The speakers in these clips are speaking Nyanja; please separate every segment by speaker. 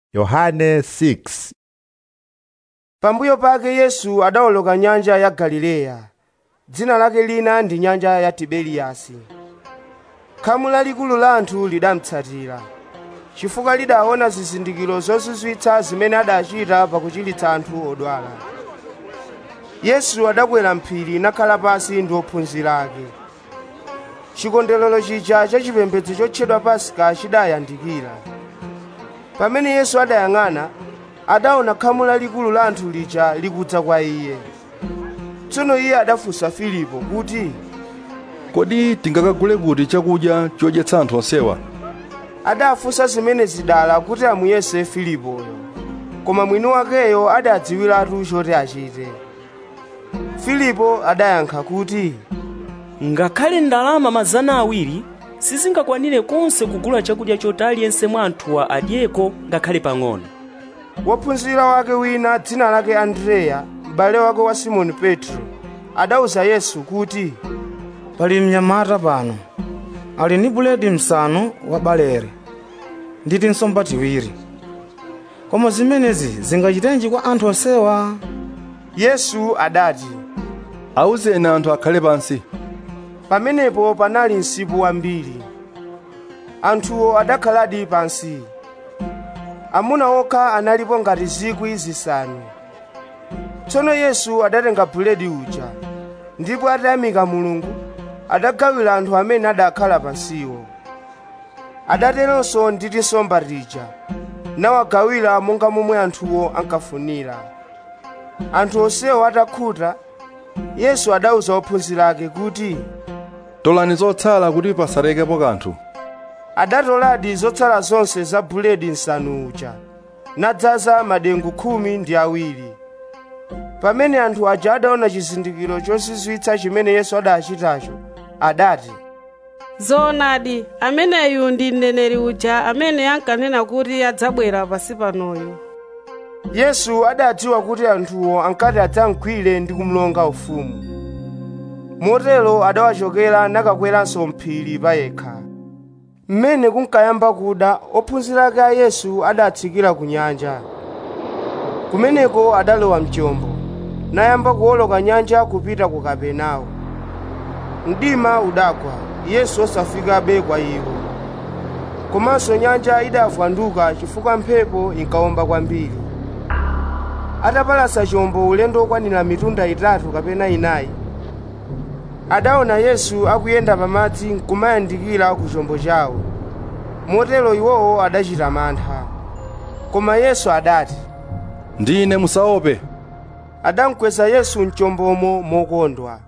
Speaker 1: Yohane 6
Speaker 2: pambuyo pake yesu adawoloka nyanja ya galileya dzina lake lina ndi nyanja ya tiberiyasi khamu lalikulu la anthu lidamutsatira chifukwa lidaona zizindikiro zozizwitsa zimene adachita pakuchiritsa anthu odwala yesu adakwera mphiri nakhala pansi ndi ophunzira ake chikondwerero chija cha chipembedzo chotchedwa pasika chidayandikira pamene yesu adayang'ana adaona khamu lalikulu la anthu lija likudza kwa iye tsono iye adafunsa filipo kuti
Speaker 3: kodi tingakagule kuti chakudya chodyetsa anthu onsewa
Speaker 2: adafunsa zimene zidala kuti amuyese filipoyo koma mwini wakeyo adadziwiratu choti achite filipo adayankha kuti
Speaker 4: ngakhale ndalama mazana awiri sizingakwanire konse kugula chakudya choti aliyense mwa anthuwa adyeko ngakhale pang'ono
Speaker 2: wophunzira wake wina dzina lake andreya m'bale wake wa simoni petro adawuza yesu kuti
Speaker 5: pali mnyamata pano ali ndi buledi msanu wa balere ndi tinsomba tiwiri koma zimenezi zingachitenji kwa anthu onsewa
Speaker 2: yesu adati
Speaker 3: awuzeni anthu akhale pansi
Speaker 2: pamenepo panali msipu wambiri anthuwo adakhaladi pansi amuna okha analipo ngati zikwi zisanu tsono yesu adatenga buledi uja ndipo atayamika mulungu adagawira anthu amene adakhala pansiwo adateronso ndi tinsomba tija nawagawira monga momwe anthuwo ankafunira anthu onsewo atakhuta yesu adawuza ophunzira ake kuti
Speaker 3: tolani zotsala kuti pasalekepo kanthu
Speaker 2: adatoladi zotsala zonse za buledi nsanu uja nadzaza madengu khumi ndi awiri pamene anthu aja adaona chizindikiro chozizwitsa chimene yesu adachitacho adati
Speaker 6: zoonadi ameneyu ndi mneneri uja amene ankanena kuti adzabwera pasi panoyu
Speaker 2: yesu adadziwa kuti anthuwo ankati adzamgwire ndi kumulonga ufumu motero adawachokera nakakweranso mphiri payekha mmene kunkayamba kuda ophunzira ake a yesu adatsikira ku nyanja kumeneko adalowa mchombo nayamba kuwoloka nyanja kupita ku kapenawo mdima udagwa yesu osafikabe kwa iwo komanso nyanja idavwanduka chifukwa mphepo inkawomba kwambiri atapalasa chombo ulendo okwanira mitunda itatu kapena inayi adaona yesu akuyenda pamadzi nkumayandikira ku chombo chawo motero iwowo adachita mantha koma yesu adati
Speaker 3: ndine musaope
Speaker 2: adamkweza yesu mchombomo mokondwa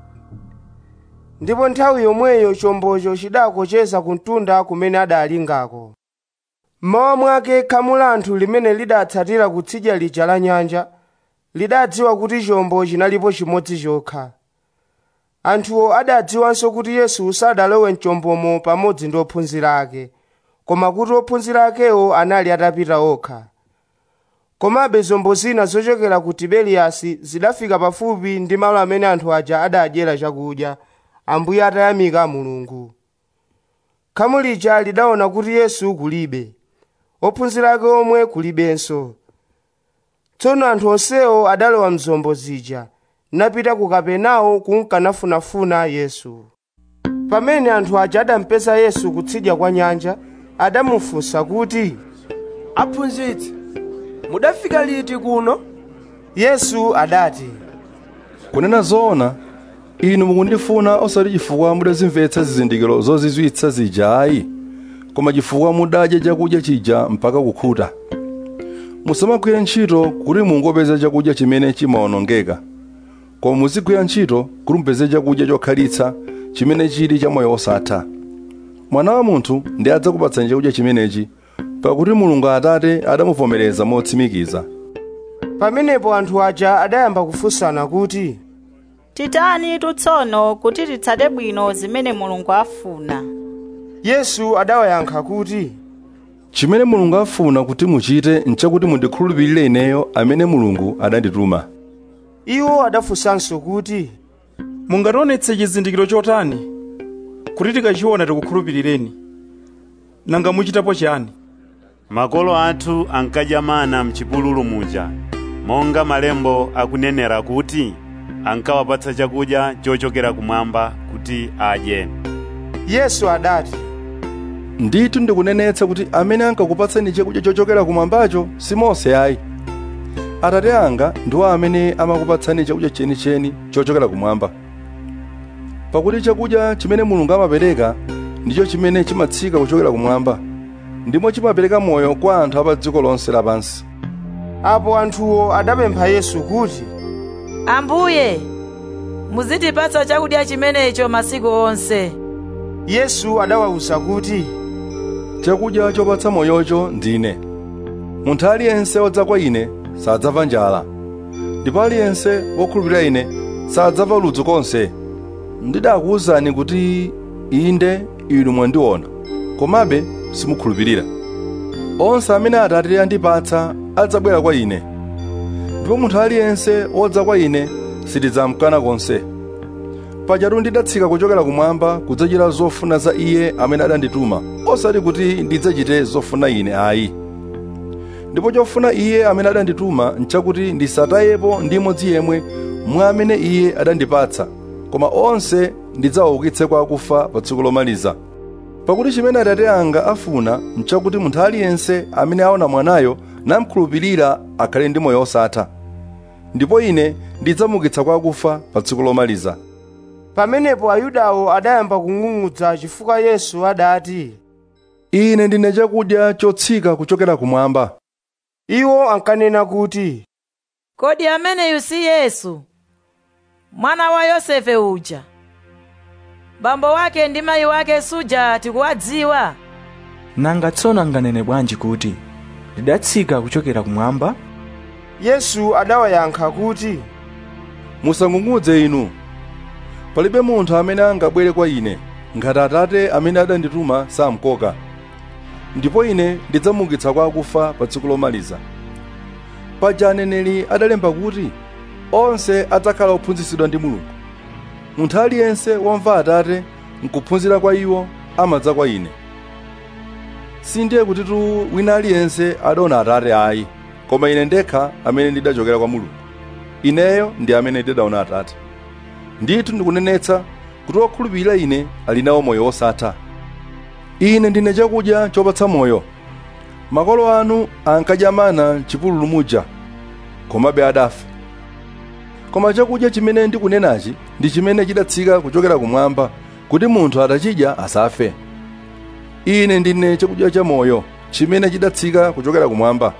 Speaker 2: ndipo nthawi yomweyo chombocho chidakocheza ku mtunda kumene adalingako mmawa mwake khamu la anthu limene lidatsatira kutsidya lija la nyanja lidadziwa kuti chombo chinalipo chimodzi chokha anthuwo adadziwanso kuti yesu sadalowe mchombomo pamodzi ndi ophunzira ake koma kuti ophunzira akewo anali atapita okha komabe zombo zina zochokera ku tiberiyasi zidafika pafupi ndi malo amene anthu aja adadyera chakudya ambuye atayamika mulungu khamu lija lidaona kuti yesu kulibe ophunzira ake omwe kulibenso tsono anthu onsewo adalowa mzombo zija napita ku kapenawo kunkanafunafuna yesu pamene anthu aja adampeza yesu kutsidya kwa nyanja adamufunsa kuti
Speaker 7: aphunzitsi mudafika liti kuno
Speaker 2: yesu adati
Speaker 3: kunena zoona inu mukundifuna osati chifukwa mudazimvetsa zizindikiro zozizwitsa zija ayi koma chifukwa mudadya chakudya chija mpaka kukhuta musamagwire ntchito kuti mungopeza chakudya chimene chimawonongeka koma muzigwira ntchito kuti mupeze chakudya chokhalitsa chimene chili cha moyo osatha mwana wa munthu ndi adzakupatsani chakudya chimenechi pakuti mulungu atate adamuvomereza motsimikiza
Speaker 2: pamenepo anthu aja adayamba kufunsana kuti
Speaker 8: titani tsono kuti titsate bwino zimene mulungu afuna
Speaker 2: yesu adawayankha kuti
Speaker 3: chimene mulungu afuna kuti muchite nchakuti mundikhulupirire ineyo amene mulungu adandituma
Speaker 2: iwo adafunsanso kuti
Speaker 9: mungationetse chizindikiro chotani kuti tikachiona tikukhulupirireni nanga muchitapo chani
Speaker 10: makolo athu ankadya mana mchipululu muja monga malembo akunenera kuti ankawapatsa chakudya chochokera kumwamba kuti adye
Speaker 2: yesu adati
Speaker 3: ndithu ndikunenetsa kuti amene ankakupatsani chakudya chochokera kumwambacho si mose ayi atate anga ndiwo amene amakupatsani chakudya chenicheni chochokera kumwamba pakuti chakudya chimene mulungu amapereka ndicho chimene chimatsika kuchokera kumwamba ndimo chimapereka moyo kwa anthu a pa dziko lonse lapansi
Speaker 2: apo anthuwo adapempha yesu kuti
Speaker 11: ambuye muzitipatsa chakudya chimenecho masiku onse
Speaker 2: yesu adawawuza kuti
Speaker 3: chakudya chopatsa moyocho ndine munthu aliyense wodza kwa ine sadzamva njala ndipo aliyense wokhulupirira ine sadzamva ludzu konse ndidakuwuzani kuti inde inu mwandiona komabe simukhulupirira onse amene atate andipatsa adzabwera kwa ine ndipo munthu aliyense wodza kwa ine sitidzamkana konse pajatu ndidatsika kuchokera kumwamba kudzachita zofuna za iye amene adandituma osati kuti ndidzachite zofuna ine ayi ndipo chofuna iye amene adandituma nchakuti ndisatayepo ndi imodzi yemwe mwa amene iye adandipatsa koma onse ndidzawaukitse kwa akufa pa tsiku lomaliza pakuti chimene atate anga afuna nchakuti munthu aliyense amene aona mwanayo namkhulupirira akhale ndi moyo osatha ndipo ine ndidzamuukitsa kwa akufa pa tsiku lomaliza
Speaker 2: pamenepo ayudawo adayamba kung'ung'udza chifukwa yesu adati
Speaker 3: ine ndine chakudya chotsika kuchokera kumwamba
Speaker 2: iwo ankanena kuti
Speaker 11: kodi ameneyu si yesu mwana wa yosefe uja bambo wake ndi mayi wake suja tikuwadziwa
Speaker 9: nanga tsono anganene bwanji kuti ndidatsika kuchokera kumwamba
Speaker 2: yesu adawayankha kuti
Speaker 3: musang'ung'udze inu palibe munthu amene angabwere kwa ine ngati atate amene adandituma samkoka ndipo ine ndidzamuukitsa kwa akufa pa tsiku lomaliza paja aneneri adalemba kuti onse adzakhala ophunzitsidwa ndi mulungu munthu aliyense womva atate nkuphunzira kwa iwo amadza kwa ine sindiye kutitu wina aliyense adaona atate ayi koma ine ndekha amene ndidachokera kwa mulungu ineyo ndi amene ndidaona atate ndithu ndikunenetsa kuti wokhulupirira ine ali nawo moyo wosatha ine ndine chakudya chopatsa moyo makolo anu ankadya mana chipululu muja komabe adafa koma chakudya chimene ndikunenachi ndi chimene chidatsika kuchokera kumwamba kuti munthu atachidya asafe ine ndine chakudya cha moyo chimene chidatsika kuchokera kumwamba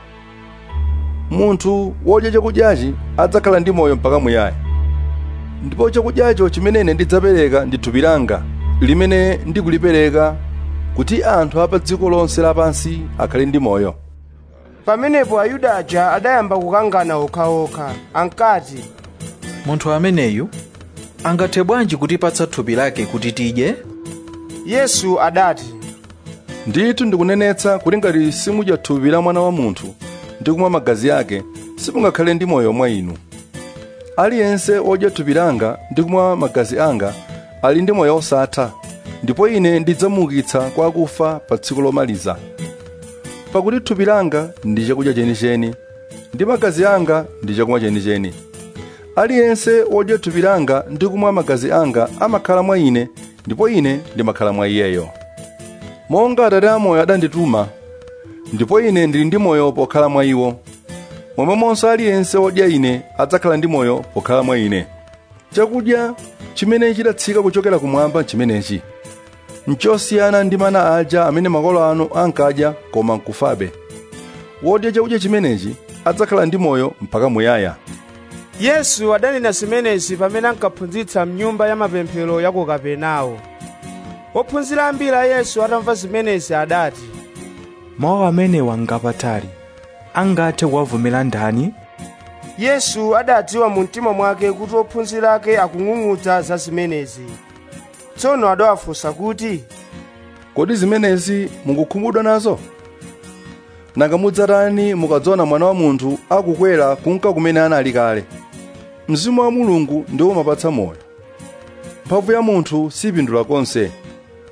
Speaker 3: munthu wodya chakudyachi adzakhala ndi moyo mpaka muyaya ndipo chakudyacho chimene ine ndidzapereka ndi thupi langa limene ndikulipereka kuti anthu a pa dziko lonse lapansi akhale ndi moyo
Speaker 2: pamenepo ayuda aja adayamba kukangana okhaokha ankati
Speaker 12: munthu ameneyu angathe bwanji kutipatsa thupi lake kuti tidye
Speaker 2: yesu adati
Speaker 3: ndithu ndikunenetsa kuti ngati simudya thupi la mwana wa munthu ndi kumwa magazi ake simungakhale ndi moyo mwa inu aliyense wodya thupi langa ndi kumwa magazi anga ali ndi moyo osatha ndipo ine ndidzamuukitsa kwa akufa pa tsiku lomaliza pakuti thupi langa ndi chakudya chenicheni ndi magazi anga ndi chakumwa chenicheni aliyense wodya thupi langa ndi kumwa magazi anga amakhala mwa ine ndipo ine ndimakhala mwa iyeyo monga atate amoyo adandituma ndipo ine ndili ndi moyo pokhala mwa iwo momwemonso aliyense wodya ine adzakhala ndi moyo pokhala mwa ine chakudya chimene chidatsika kuchokera kumwamba chimenechi nchosiyana ndi mana aja amene makolo anu ankadya koma nkufabe wodya chakudya chimenechi adzakhala ndi moyo mpaka muyaya
Speaker 2: yesu adanena zimenezi pamene ankaphunzitsa mnyumba ya mapemphero ya ku kapenawo ophunzira ambiri a yesu atamva zimenezi adati
Speaker 9: mawu amenewa ngapatali angathe kuwavomera ndani
Speaker 2: yesu adadziwa mu mtima mwake kuti ophunzira ake akung'ung'udza za zimenezi tsono adawafunsa kuti
Speaker 3: kodi zimenezi mukukhumudwa nazo nanga mudzatani mukadzaona mwana wa munthu akukwera kunka kumene anali kale mzimu wa mulungu ndiwo umapatsa moyo mphamvu ya munthu sipindula konse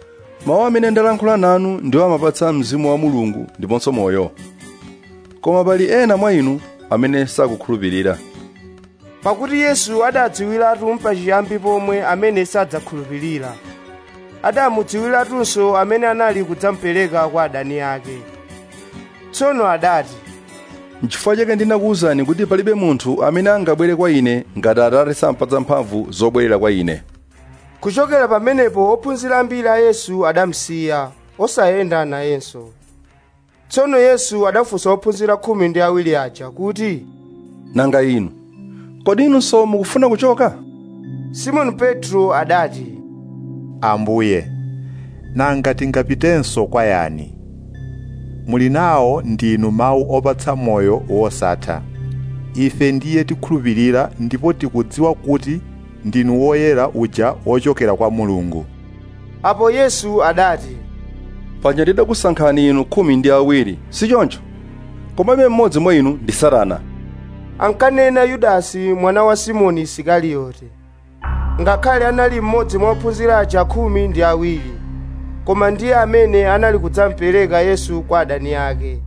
Speaker 3: mawu amene ndalankhula nanu ndiwo amapatsa mzimu wa mulungu ndiponso moyo koma pali ena mwa inu amene sakukhulupirira
Speaker 2: pakuti yesu adadziwiratu mpachiyambi pomwe amene sadzakhulupirira adamudziwiratunso amene anali kudzamupereka kwa adani ake tsono adati
Speaker 3: n'chifukwa chake ndinakuwuzani kuti palibe munthu amene angabwere kwa ine ngati atate sampatsa mphamvu zobwerera kwa ine
Speaker 2: kuchokera pamenepo ophunzira ambiri a yesu adamusiya osayenda nayenso tsono yesu adafunsa ophunzira khumi ndi awiri aja kuti
Speaker 3: nanga inu kodi inunso mukufuna kuchoka
Speaker 2: simoni petro adati
Speaker 1: ambuye nanga tingapitenso kwa yani muli nawo ndinu mawu opatsa moyo wosatha ife ndiye tikhulupirira ndipo tikudziwa kuti ndinu woyera uja wochokera kwa mulungu
Speaker 2: apo yesu adati
Speaker 3: paja ndidakusankhani inu khumi ndi awiri si choncho komabe mmodzi mwa inu ndi satana
Speaker 2: ankanena yudasi mwana wa simoni isikariyote ngakhale anali mmodzi mwa ophunzira aja khumi ndi awiri koma ndiye amene anali kudzamupereka yesu kwa adani ake